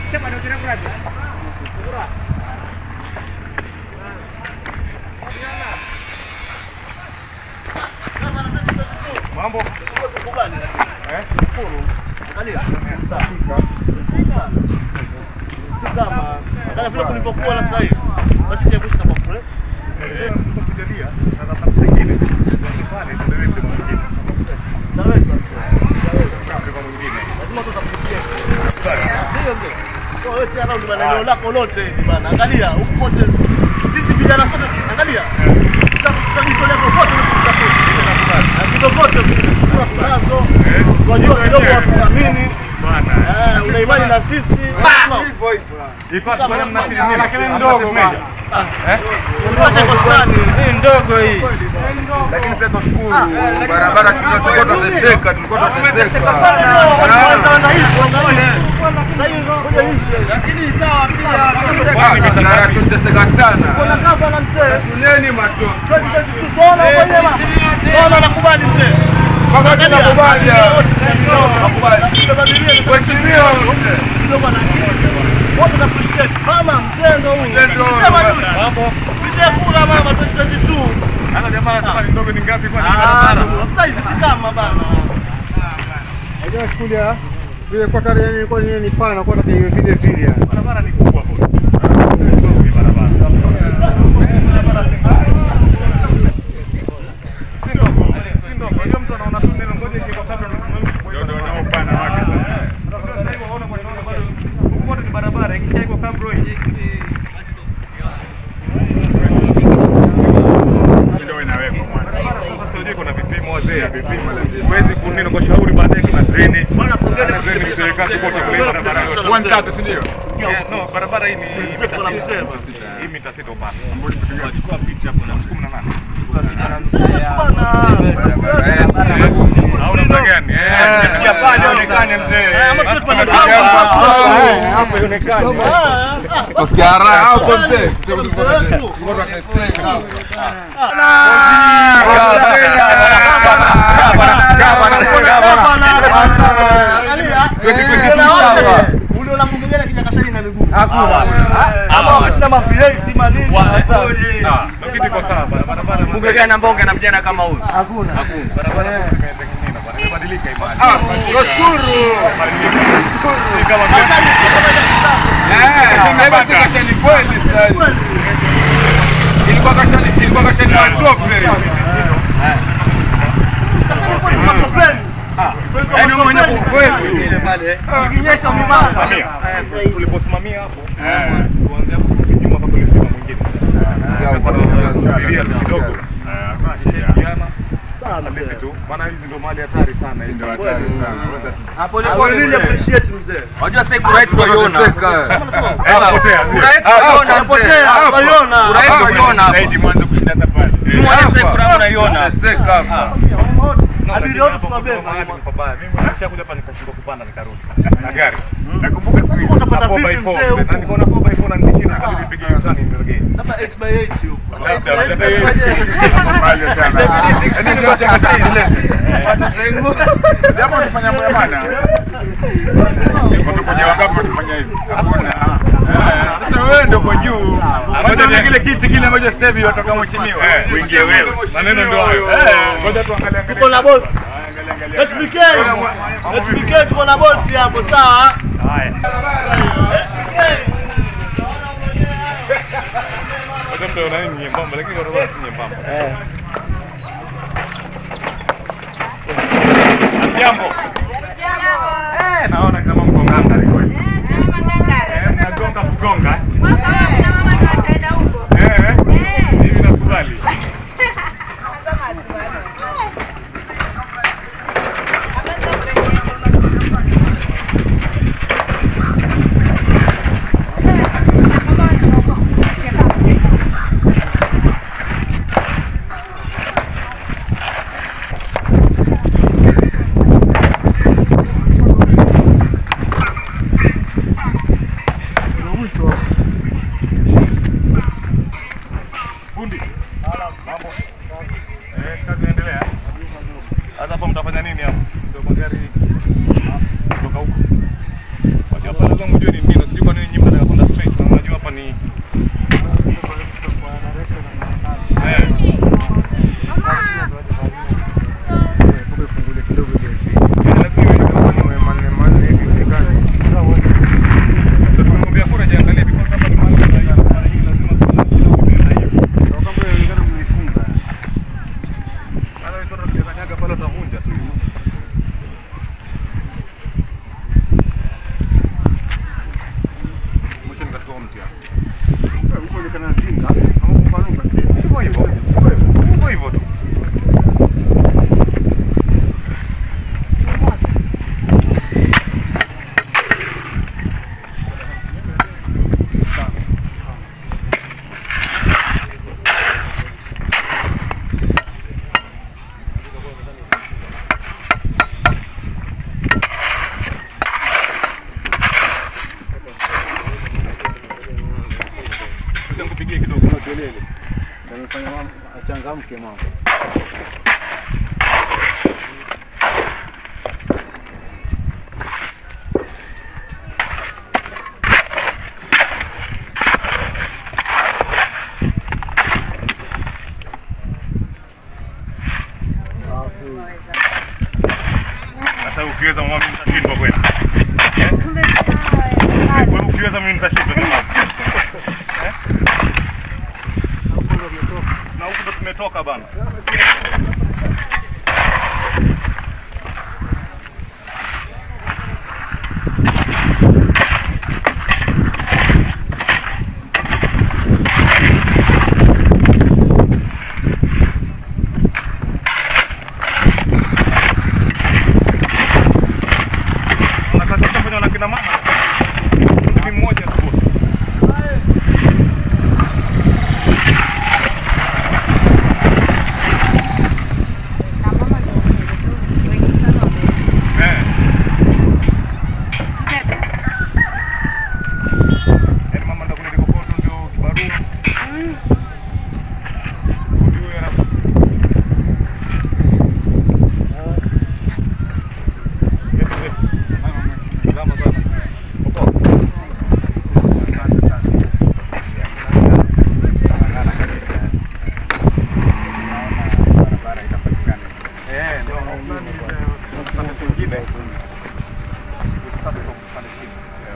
Mambo. Eh, shukuru. Si kama kana vile kulivyokuwa na sasa hivi. Basi kiepusha kama friend. Eh, Mungu akujalia na nafasi nyingine. Pale tuendelee mtu mwingine. Taweza. Mtu mwingine. Lazima tutakupitia. Ndio ndio. Kwa hiyo tena ndio bana eneo lako lote hili bana. Angalia huko kote. Sisi vijana sote angalia. Tutajitolea popote tunapotaka. Na popote tunazo. Tunajua kidogo watuthamini. Bana. Eh, una imani na sisi. Ifate bwana mnafikiri nini? Lakini ndogo meja. Tupate kwa fulani. Hii ndogo hii. lakini pia tunashukuru barabara tulikuwa tulikuwa tunateseka, tulikuwa tunateseka. Ah, barabara tunateseka sana. Shuleni macho. Kama tunakubali. Mheshimiwa. Ana jamaa anasema ni ndogo ni ngapi kwa barabara? Unajua skuli ya vile kwa tare yani kwa nini ni pana kwa tare vile vile yani. Barabara ni kubwa bwana. Ndogo ni barabara. Si ndogo. Si ndogo. Unajua mtu anaona tu neno ngoja ikiko kabla ndio ndio upana wake sasa. Sasa hivi waona kwa nini bado huko ni barabara ikisha iko kabla hii. Ndio inawekwa mwanzo. Sasa unajua kuna vipimo wazee, vipimo lazima. Huwezi kuneno kwa shauri baadaye kuna drainage. Bwana, songeni Kuna drainage kipimo cha serikali mzee. kote kule barabara yote. One tatu, si ndio? Yeah, no, barabara hii ni mita Mzee, kuna sita. mzee. Hii mita sita upana. Chukua picha hapo na Kumi na nane. Barabara yetu. Au namna gani? Eh, piga pale onekane mzee. ama Basi tuwe tunapiga tunataka hapo. hapo. Hapo ionekane. Tusikia raha hapo mzee. Tulikuwa tunateseka. Ah, lakini iko sawa barabara. Barabara Bunge gani ambao ungana vijana kama huyu? Hakuna. Barabara zimetengenezwa bwana. Imebadilika imani. Ah, tunashukuru. Si kama vile Eh, sasa basi kashani kweli sasa. Ilikuwa kashani, ilikuwa kashani matope. Yaani wewe mwenyewe kwetu. Simamia. Tuliposimamia hapo, kuanzia hapo nyuma mpaka ule mlima mwingine. Sasa tunasubiria tu kidogo. Eh, tunashirikiana. At least tu, maana hizi ndio mali hatari sana hizi. Ndio hatari sana. Unajua sasa kura yetu tunaiona. Potea. Kura yetu tunaiona mzee. Kura yetu tunaiona hapo. Zaidi mwanzo kushinda hata pale. Muone sasa kura yangu unaiona. Tunateseka hapa. Abiria wote tunabeba. Mahali ni pabaya. Mimi nishakuja hapa nikashindwa kupanda nikarudi. Na gari. Nakumbuka siku hiyo. utapanda na 4x4 vipi mzee mzee. huko? Na niko na 4x4 na nikishinda nikabidi nipige U-turn nirejee. Labda 8x8 huko. Yaani ndio sasa Japo ulifanya moja bana. Niko tu kwenye wangapi ulifanya hivi? Hakuna. Sasa wewe ndio kwa juu. Ngoja ni kile kiti kile ambacho sasa hivi watoka mheshimiwa. Uingie wewe. Maneno ndio hayo. Eh, ngoja tuangalie. Tuko na bosi. HBK. HBK tuko na bosi hapo sawa? Haya. Sasa mtu anaona ni nyembamba lakini barabara si nyembamba. Eh. Jambo. Eh, naona kama mko nganga liko hivi. Eh, mnagonga kugonga. Eh. Hivi nakubali. Fundi. Mambo. Eh, kazi inaendelea. Sasa hapa mtafanya nini hapa? Ndio magari kutoka huko. Wajua pale zangu jua ni nini, sijui kelele. Ndio amefanya mama achangamke mama. Sasa ukiweza mama mimi nitashindwa kweli. Wewe ukiweza mimi nitashindwa jamani. Eh? Na huko ndo tumetoka bana. Kuna kazi kufanya na kina mama. Mimi mmoja tu bosi. Eh. Yaani mama ndo kule kokoto ndio kibarua. Ndio yana Salama sana. Asante sana. Barabara kabisa. Barabara itapatikana. Eh, ndio upande mwingine. Usitaki kupanda chini.